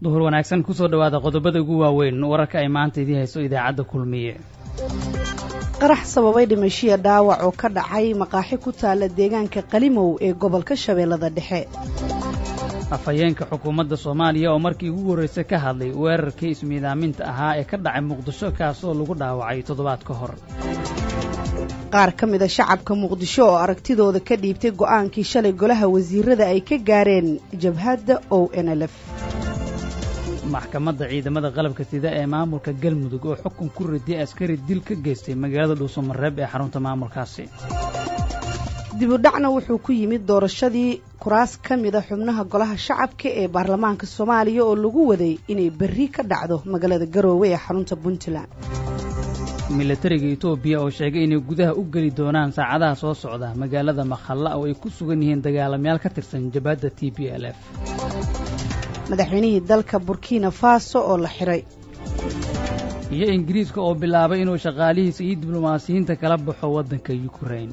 duhur wanaagsan kusoo dhowaada qodobada ugu waaweyn wararka ay maanta idii hayso idaacadda kulmiye qarax sababay dhimashiya dhaawac oo ka dhacay maqaaxi ku taala deegaanka qalimow ee gobolka shabeellada dhexe afhayeenka xukuumadda soomaaliya oo markii ugu horraysay ka hadlay weerarkii ismiidaaminta ahaa ee ka dhacay muqdisho kaasoo lagu dhaawacay toddobaad ka hor qaar ka mida shacabka muqdisho oo aragtidooda ka dhiibtay go'aankii shalay golaha wasiirada ay ka gaareen jabhadda o n l f maxkamadda ciidamada qalabka sida ee maamulka galmudug oo xukun ku radiyay askari dil ka geystay magaalada dhuusamareeb ee xarunta maamulkaasi dibudhacna wuxuu ku yimid doorashadii kuraas ka mida xubnaha golaha shacabka ee baarlamaanka soomaaliya oo lagu waday inay berri ka dhacdo magaalada garoowe ee xarunta puntland milatariga etoobiya oo sheegay inay gudaha u geli doonaan saacadaha soo socda magaalada makhalla oo ay ku sugan yihiin dagaalamayaal ka tirsan jabhadda t b l f madaxweynihii dalka burkina faso oo la xiray iyo ingiriiska oo bilaabay inuu shaqaalihiisa iyo diblomaasiyiinta kala baxo waddanka yukrain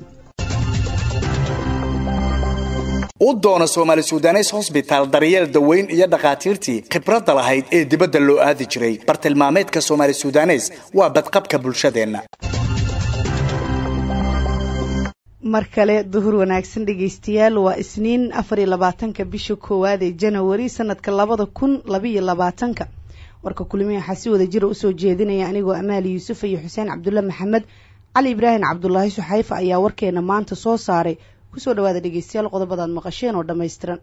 u doono soomaali sudanes hosbitaal daryeel daweyn iyo dhakhaatiirtii khibradda lahayd ee dibadda loo aadi jiray bartilmaameedka soomaali sudanes waa badqabka bulshadeenna mar kale duhur wanaagsan dhegaystayaal waa isniin afar iyo labaatanka bisha koowaad ee janawari sanadka labada kun labaiyo labaatanka warka kulmihi waxaa si wada jira usoo jeedinaya anigoo amaali yuusuf iyo xuseen cabdulle maxamed cali ibraahim cabdulaahi suxayfa ayaa warkeena maanta soo saaray kusoo dhawaada dhegeystayaal qodobadaad maqasheen oo dhammaystiran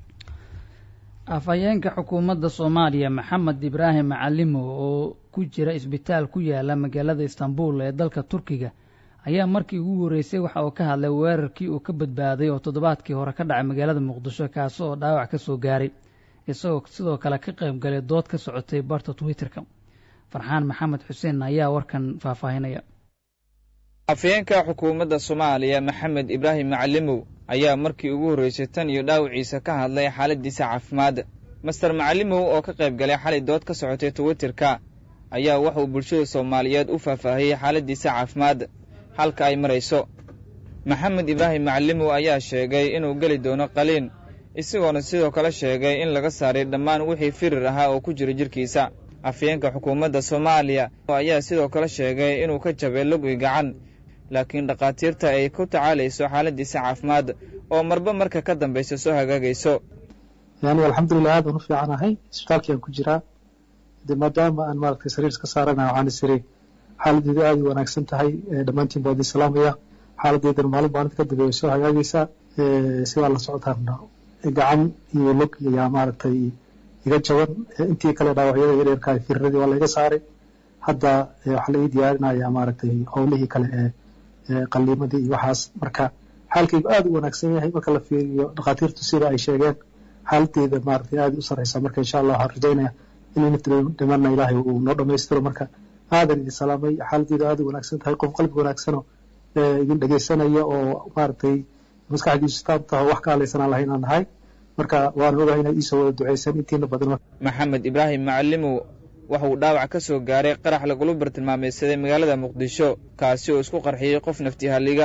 afhayeenka xukuumadda soomaaliya maxamed ibraahim macalimo oo ku jira isbitaal ku yaala magaalada istanbul ee dalka turkiga ayaa markii ugu horreysay waxa uu ka hadlay weerarkii uu ka badbaaday oo toddobaadkii hore ka dhacay magaalada muqdisho kaasi oo dhaawac ka soo gaaray isagoo sidoo kale ka qayb galay dood ka socotay barta twitter-ka farxaan maxamed xuseen ayaa warkan faahfaahinaya afhayeenka xukuumadda soomaaliya maxamed ibraahim macalimow ayaa markii ugu horreysay tan iyo dhaawiciisa ka hadlay xaaladiisa caafimaad master macalimow oo ka qayb galay xalay dood ka socotay twitterka ayaa waxauu bulshada soomaaliyeed u faahfaahiyey xaaladiisa caafimaad halka ay marayso maxamed ibraahim macalimow ayaa sheegay inuu geli doono qaliin isagoona sidoo kale sheegay in laga saaray dhammaan wixii firir ahaa oo ku jira jirkiisa afhayeenka xukuumadda soomaaliya ayaa sidoo kale sheegay inuu ka jabay lug i gacan laakiin dhakhaatiirta ay ku tacaalayso xaaladiisa caafimaad oo marba marka ka dambaysa soo hagaagayso yani alxamdulilah aad aan u fiicanahay isbitaalkii aan ku jiraa de maadaama aan maaragtay sariir iska saarana waxaan isiri xaaladeedu aad u wanaagsan tahay dhammaantiin baa idin salaamaya xaaladeedana maalin maalinta ka dambeeya soo hagaagaysaa sidaa la socotaana gacan iyo log ayaa maaragtay iga jaban intii kale dhaawacyada yareerka firiradii waa laiga saaray hadda waxaa la ii diyaarinaya maaragtay howlihii kale ee qaliimadii iyo waxaas marka xaalkaygu aad u wanaagsan yahay marka la fiiriyo dhakhaatiirtu sida ay sheegeen xaaladeeda maaragtay aad u sarreysa marka insha allah waxaan rajaynaya in inta dhimanna ilaahay uu noo dhammaystiro marka aadan idin salaamay xaaladeedu aad u wanaagsan tahay qof qalbi wanaagsanoo idin dhegaysanaya oo maaragtay maskaxdiisu taab taho wax ka hadlaysanaan lahayn aan nahay marka waan ogahay inaad iisoo wada ducaysan intiina badan maxamed ibraahim macalimow waxa uu dhaawac ka soo gaaray qarax lagula bartilmaameysaday magaalada muqdisho kaasi oo isku qarxiyey qof naftihalliga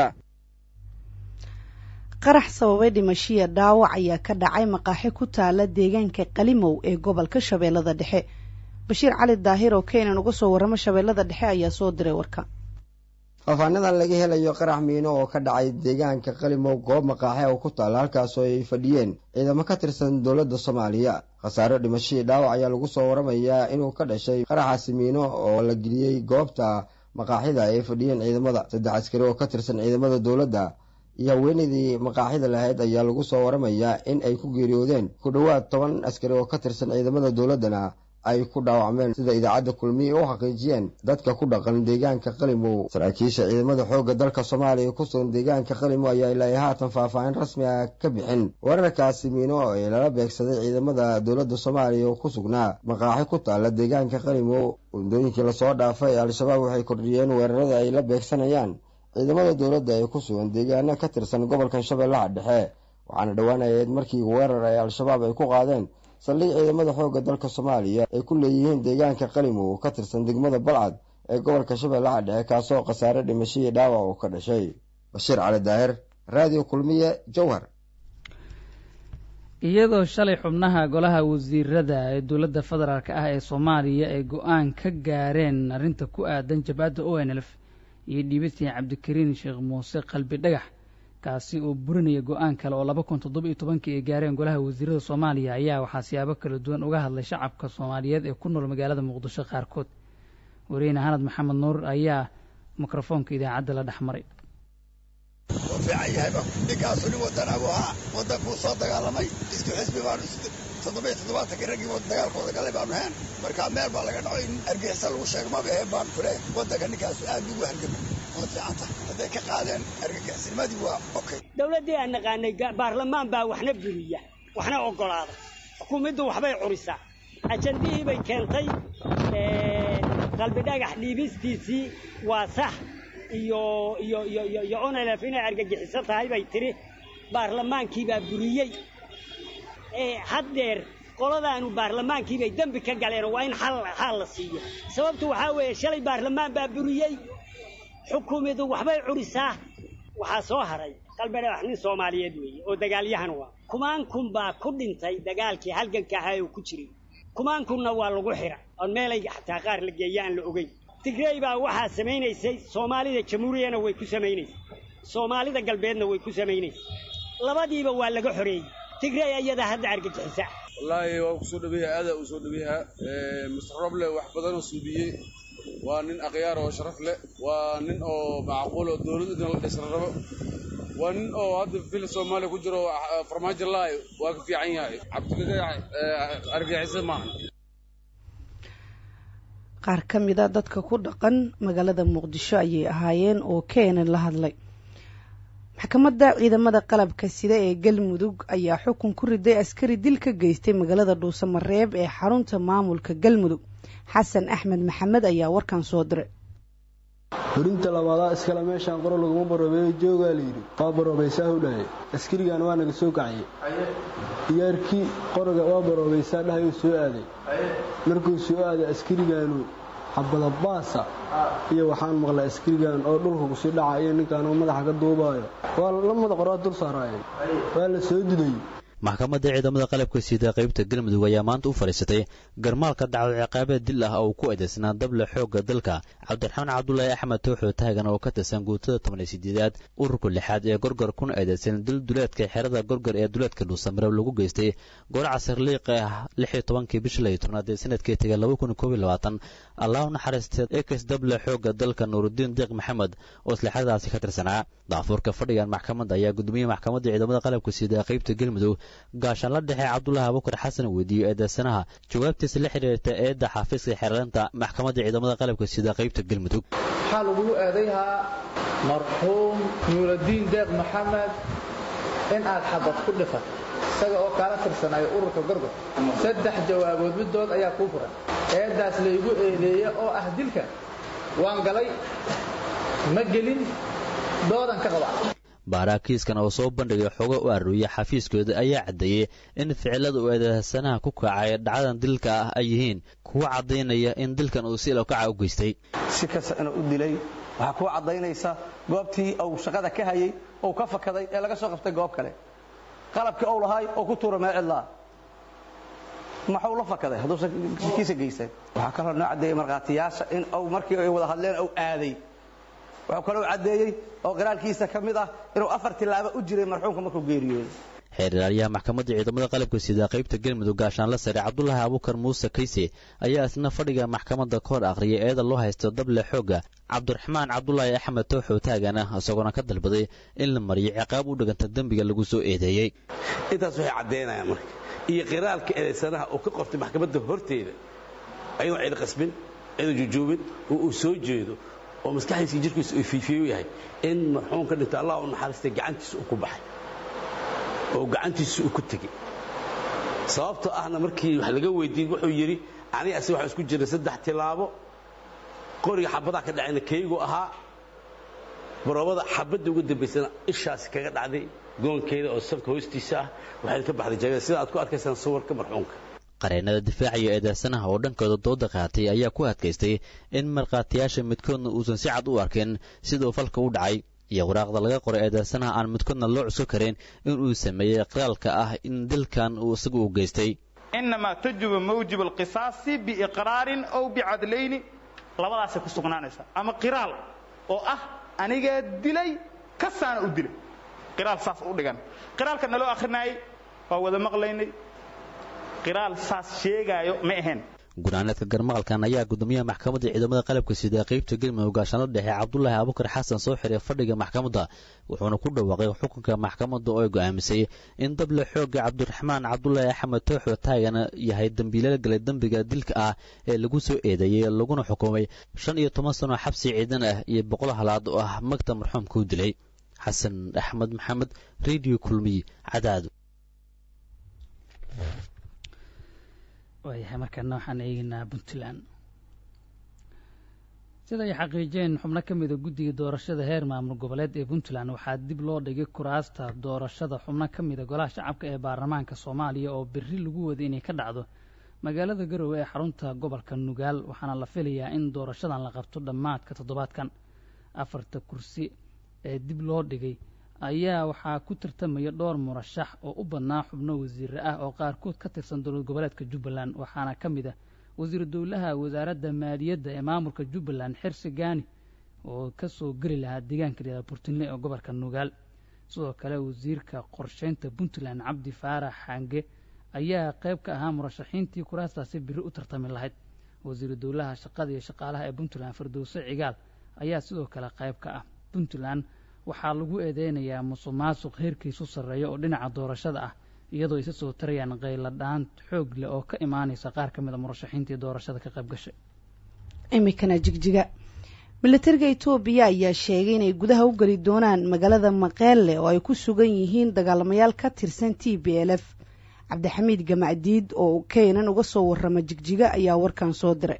qarax sababay dhimashiya dhaawac ayaa ka dhacay maqaaxi ku taala deegaanka qalimow ee gobolka shabeellada dhexe bashiir cali daahir oo keenan uga soo warramo shabeellada dhexe ayaa soo diray warka faahfaanadan laga helayo qarax miino oo ka dhacay deegaanka qalimow goob maqaaxe oo ku taalla halkaasoo ay fadhiyeen ciidamo ka tirsan dowladda soomaaliya khasaaro dhimashadii dhaawac ayaa lagu soo waramayaa inuu ka dhashay qaraxaasi miino oo la geliyey goobta maqaaxida ay fadhiyeen ciidamada saddex askari oo ka tirsan ciidamada dowladda iyo haweenaydii maqaaxida lahayd ayaa lagu soo waramayaa in ay ku geeriyoodeen ku dhowaad toban askari oo ka tirsan ciidamada dowladdana ay ku dhaawacmeen sida idaacadda kulmiye u xaqiijiyeen dadka ku dhaqan deegaanka qalimow saraakiisha ciidamada xoogga dalka soomaaliya ku sugan deegaanka qalimow ayaa ilaa haatan faahfaahin rasmi ah ka bixin weerarkaasi miino ee lala beegsaday ciidamada dowladda soomaaliya oo ku sugnaa maqaaxi ku taalla deegaanka qalimow waddooyinkii lasoo dhaafay ee al-shabaab waxay kordhiyeen weerarada ay la beegsanayaan ciidamada dowladda ee ku sugan deegaano ka tirsan gobolkan shabeellaha dhexe waxaana dhowaanayeed markii weerar ay al-shabaab ay ku qaadeen saldhig ciidamada xoogga dalka soomaaliya ay ku leeyihiin deegaanka qalimow oo ka tirsan degmada balcad ee gobolka shabeellaha dhexe kaasoo khasaare dhimashadii dhaawac oo ka dhashay bashiir cali daahir raadiyo kulmiye jowhar iyadoo shalay xubnaha golaha wasiirada ee dowladda federaalk ah ee soomaaliya ay go-aan ka gaareen arrinta ku aadan jabhadda o n lf iyo dhiibistii cabdikariin sheekh muuse qalbi dhagax kaasi oo burinaya go-aan kale oo laba kun toddoba iyo tobankii ay gaareen golaha wasiirada soomaaliya ayaa waxaa siyaabo kala duwan uga hadlay shacabka soomaaliyeed ee ku nool magaalada muqdisho qaarkood wariyeyne hanad maxamed nuur ayaa mikrofoonka idaacadda la dhex maray wuu fiican yahayba ninkaasu nin wadanaabuu ahaa waddankuu soo dagaalamay isku xisbi baanu toddoba iyo toddobaatankii raggii dagaalkooda galay baanu heen markaa meel baa laga dhaco in argixisa lagu sheego maba aheen baanu ku leehay waddanka ninkaasu aad ugu hargamay waad fiican tahay hadday ka qaadeen argagixisnimadii waa okay dowladdii aan naqaanay baarlamaan baa waxna buriya waxna oggolaada xukuumaddu waxbay curisaa ajandihii bay keentay qalbi dhagax dhiibistiisii waa sax iyo iyo iyo iyo iyo onelef inay argagixiso tahay bay tidhi baarlamaankii baa buriyey haddeer qoladaanu baarlamaankii bay dembi ka galeen waa in xal xaal la siiyo sababtu waxaa weeye shalay baarlamaan baa buriyey xukuumaddu waxbay curisaa waxaa soo haray qalbi dhagax nin soomaaliyeed weeye oo dagaalyahan waa kumaan kun baa ku dhintay dagaalkii halganka ahaa oo ku jiray kumaan kunna waa lagu xira oon meelay xataa qaar la geeya aan la ogeyn tigrey baa waxaa samaynaysay soomaalida jamhuuriyana way ku samaynaysay soomaalida galbeedna way ku samaynaysay labadiiba waa laga xoreeyey tigrey ayadaa hadda argagixisa wallaahi waa kusoo dhaweyaha aadaa uu soo dhaweyaha mister roble wax badanoo suudiyey waa nin akhyaar oo sharaf leh waa nin oo macquul oo dowlad idin la dhisra rabo waa nin oo hadda fil soomaaliya ku jiro farmaajo laay waa ka fiican yahay cabdilagax argagixisa maahan qaar ka mida dadka ku dhaqan magaalada muqdisho ayay ahaayeen oo keenan la hadlay maxkamadda ciidamada qalabka sida ee galmudug ayaa xukun ku riday askari dil ka geystay magaalada dhuusamareeb ee xarunta maamulka galmudug xasan axmed maxamed ayaa warkan soo diray horinta labaadaa iskale meeshaan qoro laguma baroobeeyo joogaa layidhi waa baroobaysaa hudhahay askarigan waa naga soo kaciyey diyaarkii qoroga waa baroobaysaa dhahay uu soo aaday markuu soo aaday askarigaanu xabadabaasa iyo waxaan maqlay askarigan oo dhulka kusii dhaca iyo ninkaan oo madaxa ka duubaayo waa lamada qoraa dul saaraayeen waa la soo dudayey maxkamadda ciidamada qalabka sida qaybta galmudug ayaa maanta u fadhiisatay garmaalka dhacdo ciqaabeed dil ah oo ku eedaysnaa dable xoogga dalka cabdiraxmaan cabdulaahi axmed tooxoo taagan oo ka tirsan guutada tobaniyo sideedaad ururka lixaad ee gorgor kuna eedaysan dil duleedka xerada gorgor ee duleedka dhuusamareeb lagu geystay gooraca sirliiqa ah lixiyo tobankii bisha layo tobnaad ee sanadkii tegay laba kun koob iyo labaatan allah u naxariistay ekes dable xoogga dalka nuurudiin deeq maxamed oo islixadaasi ka tirsanaa daafuurka fadhigan maxkamadda ayaa gudoomiye maxkamadda ciidamada qalabka sida qaybta galmudug gaashaan la dhexe cabdulaahi abukar xasan weydiiyey eedeysanaha jawaabtiisa la xidhiirta eedda xafiiska xeerleynta maxkamadda ciidamada qalabka sida qaybta galmudug waxaa lagugu eedayhaa marxuum nuuradiin deeq maxamed in aad xabad ku dhifat isaga oo kaala tirsanayo ururka gorgor saddex jawaabood middood ayaa kuu furan eeddaas laygu eedeeye oo ah dilka waan galay ma gelin doodan ka qaba baaraakiiskan oo soo bandhigay xogo u aruuriya xafiiskooda ayaa caddeeyey in ficilada uu eedeysanaha ku kacay dhacdadan dilka ah ay yihiin kuwa caddaynaya in dilkan uu si ilowkaca u geystay si kasta inuu u dilay waxaa kuu caddaynaysa goobtii uu shaqada ka hayey ou ka fakaday ee laga soo qabtay goob kale qalabkii ou lahaay oo ku tuura meel cidlaa maxuu la fakaday hadduusan kiisa geysan waxaa kaloo noo caddeeyey markhaatiyaasha in uu markii ay wada hadleen uu aaday wuxuu kaloo caddeeyey oo qiraalkiisa ka mid ah inuu afar tilaabo u jiray marxuumka markuu geeriyooday xeer ilaaliyaha maxkamadda ciidamada qalabka sida qaybta galmudug gaashaanla sare cabdulaahi abukar muuse kayse ayaa isna fadhiga maxkamadda ka hor akhriyay eeda loo haysto dable xoogga cabdiraxmaan cabdulaahi axmed tooxoo taagana isagoona ka dalbaday in la mariyo ciqaab u dhiganta dembiga lagu soo eedeeyey intaas waxay caddaynayaan marka iyo qiraalka eedaysanaha uu ka qortay maxkamadda horteeda ayadoo cid qasbin cidoo jujuubin oo uu soo jeedo oo maskaxdiisa jirkiisa uu fiifiyu yahay in marxuum ka dhinto allah u naxariistay gacantiisa uu ku baxay oo gacantiisa uu ku tegey sababtoo ahna markii wax laga weydiiyey wuxuu yidhi aniga asi waxaa isku jiray saddex tilaabo qoriga xabadaha ka dhacayna kaygu ahaa baroobada xabadda uga dambaysana ishaasi kaga dhacday goonkeeda oo sanka hoostiisa ah waxayna ka baxday jagada sida aad ku arkaysaan sawirka marxuumka qareennada difaaciyo eedeysanaha oo dhankooda dooda qaatay ayaa ku adkaystay in markhaatiyaasha midkoodna uusan si cad u arkin siduu falka u dhacay iyo waraaqda laga qoray eedeysanaha aan midkoodna loo cusko karin inuu sameeyey qiraalka ah in dilkan uu isagu u geystay inamaa tajibu mawjib alqisaasi biiqraarin aw bicadlayni labadaasay ku sugnaanaysaa ama qiraal oo ah anigaa dilay kasaana u dilay qiraal saas u dhigan qiraalka naloo akrinaayey waa wada maqlaynay qiraal saas sheegaayo ma ahayn guraaneedka garmaqalkan ayaa gudoomiyaha maxkamadda ciidamada qalabka sida qaybta galmudug gaashaanla dhexe cabdulaahi abukar xasan soo xiray fadhiga maxkamadda wuxuuna ku dhawaaqay xukunka maxkamadda oo ay go'aamisay in dable xoogga cabdiraxmaan cabdulaahi axmed tooxo taagana yahay dembiilala galay dembiga dilka ah ee lagu soo eedeeyey laguna xukumay shan iyo toban sano xabsi ciidan ah iyo boqol halaad oo ah magta marxuumka u dilay xasan axmed maxamed radio kulmiy cadaado waayahay markaana waxaan eegeynaa puntland sida ay xaqiijeen xubno ka mida guddiga doorashada heer maamul goboleed ee puntland waxaa dib loo dhigay kuraasta doorashada xubno ka mida golaha shacabka ee baarlamaanka soomaaliya oo berri lagu waday inay ka dhacdo magaalada garowe ee xarunta gobolka nugaal waxaana la filayaa in doorashadan la qabto dhammaadka toddobaadkan afarta kursi ee dib loo dhigay ayaa waxaa ku tartamaya dhowr murashax oo u badnaa xubno wasiire ah oo qaarkood ka tirsan dowlad goboleedka jubbaland waxaana ka mid ah wasiiru dowlaha wasaaradda maaliyadda ee maamulka jubbaland xirsi gaani oo ka soo geli lahaa deegaanka liada burtinle ee gobolka nugaal sidoo kale wasiirka qorsheynta puntland cabdi faarax xange ayaa qayb ka ahaa murashaxiintii kuraastaasi biri u tartami lahayd wasiiru dowlaha shaqada iyo shaqaalaha ee puntland firdowse cigaal ayaa sidoo kale qayb ka ah puntland waxaa lagu eedeynayaa musuq maasuq heerkiisu sarreeya oo dhinaca doorashada ah iyadoo isa soo tarayaan qayladhaan xoog leh oo ka imaanaysa qaar ka mid a murashaxiintii doorashada ka qayb gashay iminkana jigjiga militariga etoobiya ayaa sheegay inay gudaha u geli doonaan magaalada maqeelle oo ay ku sugan yihiin dagaalamayaal ka tirsan t b l f cabdixamiid gamacdiid oo keynan uga soo warrama jigjiga ayaa warkan soo diray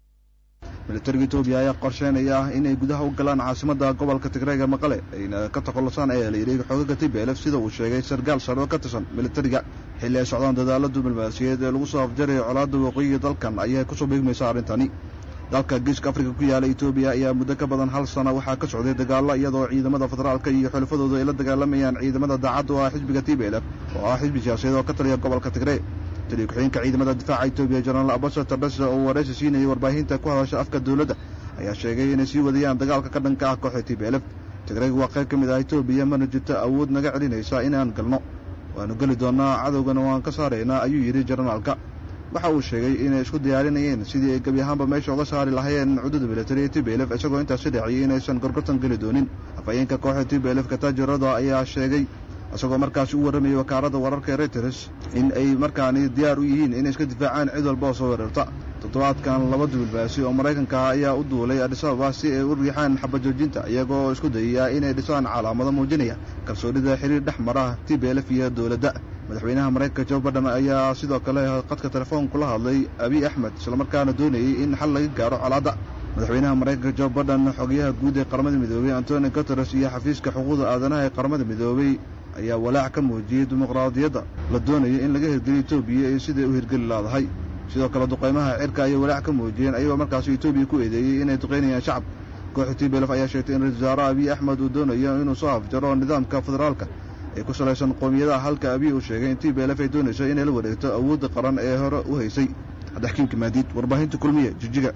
militariga etoobiya ayaa qorsheynaya inay gudaha u galaan caasimadda gobolka tigreega maqale ayna ka takhallusaan ayaa la yidhi xoogaga t b l f sida uu sheegay sargaal sare oo ka tirsan militariga xilli ay socdaan dadaalla diblomaasiyeed ee lagu soo afjaraya colaadda waqooyiga dalkan ayay kusoo beegmaysa arrintani dalka geeska afrika ku yaala etoobiya ayaa muddo ka badan hal sana waxaa ka socday dagaalla iyadoo ciidamada federaalka iyo xulafadooda ay la dagaalamayaan ciidamada daacadda oo ah xisbiga t b l f oo ah xisbi siyaasadeed oo ka taliya gobolka tigree taliya ku-xigeenka ciidamada difaaca etoobiya jenaraal abasa tardhese oo waraysi siinayay warbaahinta ku hadasha afka dowladda ayaa sheegay inay sii wadayaan dagaalka ka dhanka ah kooxda t b l f tigreeg waa qayb ka mid ah etoobiya mana jirto awood naga celinaysa inaan galno waannu geli doonnaa cadowgana waan ka saaraynaa ayuu yidhi jenaraalka waxa uu sheegay inay isku diyaarinayeen sidii ay gebi ahaanba meesha uga saari lahaayeen cududa militariga t b l f isagoo intaasi dhexiyey inaysan gorgortan geli doonin afhayeenka kooxda t b l f kataajirada ayaa sheegay isagoo markaasi u warramayay wakaaladda wararka ee reuters in ay markaani diyaar u yihiin inay iska difaacaan cid walba oo soo weerarta toddobaadkan laba dubilbaasi oo maraykanka ah ayaa u duulay adhisababa si ay u riixaan xabajoojinta iyagoo isku dayaya inay dhisaan calaamado muujinaya kalsoonida xiriir dhex mara t b l f iyo dowladda madaxweynaha maraykanka jo badhan ayaa sidoo kale qadka telefoonku la hadlay abiy axmed islamarkaana doonayey in xal laga gaaro colaadda madaxweynaha maraykanka jo badhan xogayaha guud ee qaramada midoobey antoni guteres iyo xafiiska xuquuqda aadanaha ee qaramada midoobey ayaa walaac ka muujiyey dimuqraadiyadda la doonayo in laga hirgeliyo etoobiya iyo siday u hirgeli laadahay sidoo kale duqaymaha cirka ayay walaac ka muujiyeen ayagoo markaasi etoobiya ku eedeeyey inay duqaynayaan shacab kooxda t b lf ayaa sheegtay in ra-isul wasaare abiy axmed uu doonayo inuu soo afjaro nidaamka federaalka ee ku salaysan qoomiyadaha halka abiy uu sheegay in t b lf ay doonayso inay la wareegto awoodda qaran ee hore u haysay cabdixkiimka maadiid warbaahinta kulmiye jijiga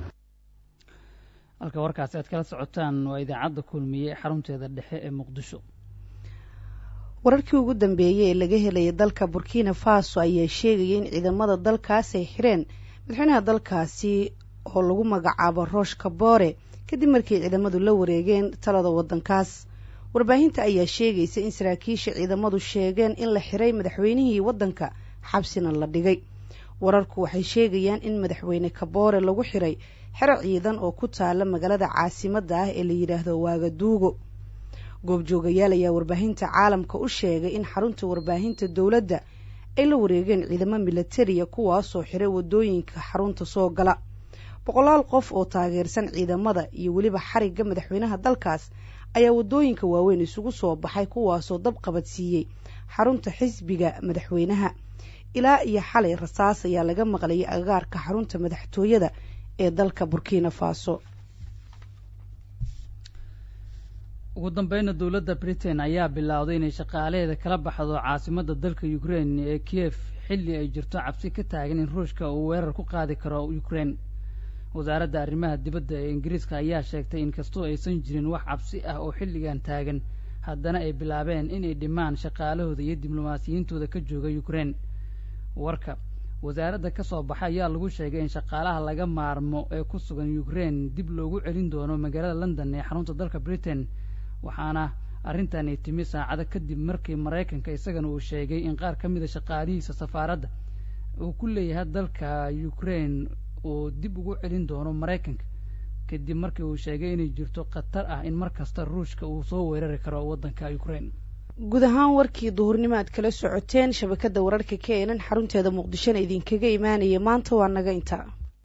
halka warkaasi aad kala socotaan waa idaacadda kulmiye xarunteeda dhexe ee muqdisho wararkii ugu dambeeyey ee laga helaya dalka burkina faso ayaa sheegaya in ciidamada dalkaas ay xireen madaxweynaha dalkaasi oo lagu magacaabo roosh kaboore kadib markii ciidamadu la wareegeen talada waddankaas warbaahinta ayaa sheegaysa in saraakiisha ciidamadu sheegeen in la xiray madaxweynihii waddanka xabsina la dhigay wararku waxay sheegayaan in madaxweyne kaboore lagu xiray xero ciidan oo ku taala magaalada caasimadda ah ee la yidhaahdo waagaduugo goobjoogayaal ayaa warbaahinta caalamka u sheegay in xarunta warbaahinta dowladda ay la wareegeen ciidamo milatariya kuwaasoo xiray wadooyinka xarunta soo gala boqolaal qof oo taageersan ciidamada iyo weliba xarigga madaxweynaha dalkaas ayaa wadooyinka waaweyn isugu soo baxay kuwaasoo dab qabadsiiyey xarunta xisbiga madaxweynaha ilaa iyo xalay rasaas ayaa laga maqlayay agaarka xarunta madaxtooyada ee dalka burkina faso ugu dambeyna dowladda britain ayaa bilowday inay shaqaalaheeda kala baxdo caasimadda dalka ukrain ee kiev xilli ay jirto cabsi ka taagan in ruushka uu weerar ku qaadi karo ukrain wasaaradda arrimaha dibadda ee ingiriiska ayaa sheegtay in kastoo aysan jirin wax cabsi ah oo xilligan taagan haddana ay bilaabeen inay dhimaan shaqaalahooda iyo diblomaasiyiintooda ka jooga ukrain warka wasaaradda ka soo baxa ayaa lagu sheegay in shaqaalaha laga maarmo ee ku sugan ukrain dib loogu celin doono magaalada london ee xarunta dalka britain waxaana arrintan ay timi saacado kadib markii maraykanka isagana uu sheegay in qaar ka mida shaqaalihiisa safaaradda uu ku leeyahay dalka ukrain uu dib ugu celin doono maraykanka kadib markii uu sheegay inay jirto khatar ah in mar kasta ruushka uu soo weerari karo waddanka ukrain guud ahaan warkii duhurnimo aad kala socoteen shabakadda wararka ka eenan xarunteeda muqdishona idinkaga imaanaya maanta waa naga intaa